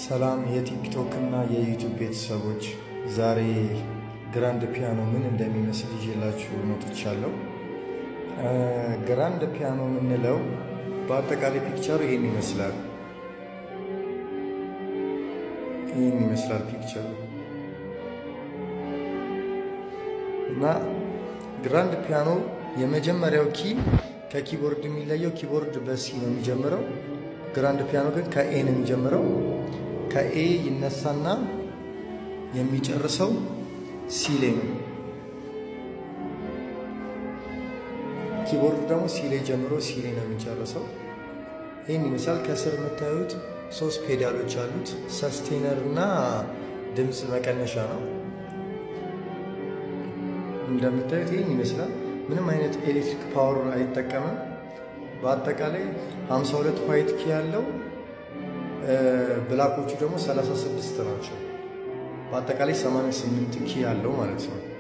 ሰላም የቲክቶክ እና የዩቱብ ቤተሰቦች፣ ዛሬ ግራንድ ፒያኖ ምን እንደሚመስል ይዤላችሁ መጥቻለሁ። ግራንድ ፒያኖ የምንለው በአጠቃላይ ፒክቸሩ ይሄን ይመስላል። ይህን ይመስላል ፒክቸሩ እና ግራንድ ፒያኖ የመጀመሪያው ኪ ከኪቦርድ የሚለየው ኪቦርድ በሲ ነው የሚጀምረው። ግራንድ ፒያኖ ግን ከኤ ነው የሚጀምረው። ከኤ ይነሳና የሚጨርሰው ሲ ላይ ነው። ኪቦርድ ደግሞ ሲ ላይ ጀምሮ ሲ ላይ ነው የሚጨርሰው። ይህን ይመስላል። ከስር የምታዩት ሶስት ፔዳሎች አሉት። ሰስቴነር እና ድምፅ መቀነሻ ነው። እንደምታዩት ይህን ይመስላል። ምንም አይነት ኤሌክትሪክ ፓወር አይጠቀምም። በአጠቃላይ 52 ዋይት ኪ ያለው ብላኮቹ ደግሞ 36 ናቸው። በአጠቃላይ 88 ኪ ያለው ማለት ነው።